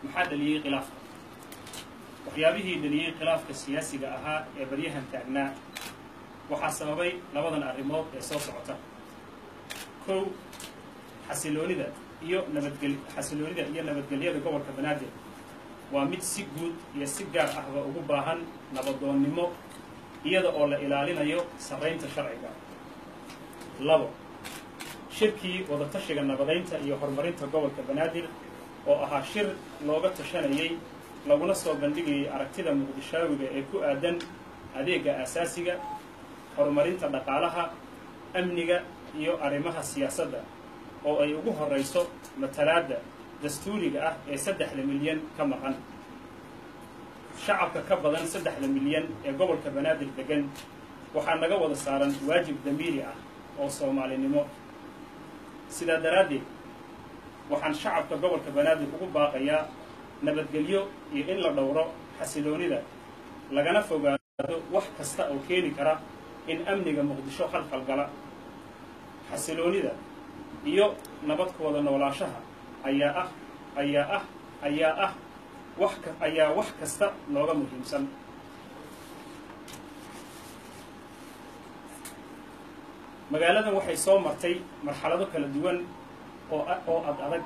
maxaa dhaliyey khilaafka waxyaabihii dhaliyey khilaafka siyaasiga ahaa ee baryahan taagnaa waxaa sababay labadan arrimood ee soo socota kow xasiloonida iyo nabadgel xasiloonida iyo nabadgelyada gobolka banaadir waa mid si guud iyo si gaar ahba ugu baahan nabadoonnimo iyada oo la ilaalinayo sarraynta sharciga labo shirkii wadatashiga nabadaynta iyo horumarinta gobolka banaadir oo ahaa shir looga tashanayay laguna soo bandhigayay aragtida muqdishaawiga ee ku aadan adeegga aasaasiga horumarinta dhaqaalaha amniga iyo arrimaha siyaasadda oo ay ugu horrayso matalaadda dastuuriga ah ee saddexda milyan ka maqan shacabka ka badan saddexda milyan ee gobolka banaadir degan waxaa naga wada saaran waajib damiiri ah oo soomaalinimo sidaa daraaddeed waxaan shacabka gobolka banaadir ugu baaqayaa nabadgelyo iyo in la dhowro xasiloonida lagana fogaado wax kasta oo keeni kara in amniga muqdisho khalkhal gala xasiloonida iyo nabadkooda noolaashaha ayaa ah ayaa ah ayaa ah wax ka ayaa wax kasta nooga muhiimsan magaaladan waxay soo martay marxalado kala duwan oo oo ad adag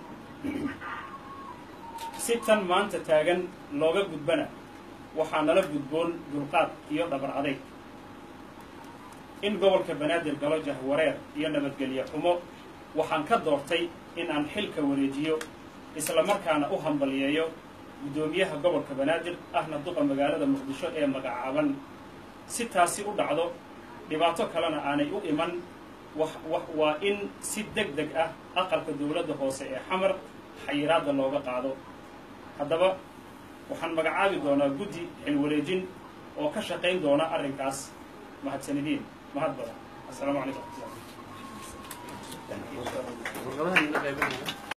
si tan maanta taagan looga gudbana waxaa nala gudboon dulqaad iyo dhabar adayg in gobolka banaadir galo jahwareer iyo nabadgelye xumo waxaan ka doortay in aan xilka wareejiyo isla markaana u hambaliyeeyo guddoomiyaha gobolka banaadir ahna duqa magaalada muqdisho ee magacaaban si taasi u dhacdo dhibaato kalena aanay u iman waa in si deg deg ah aqalka dowladda hoose ee xamar xayiraadda looga qaado haddaba waxaan magacaabi doonaa guddi xilwareejin oo ka shaqayn doona arrinkaas mahadsanidin mahad badan assalaamu calaykum raxmatullah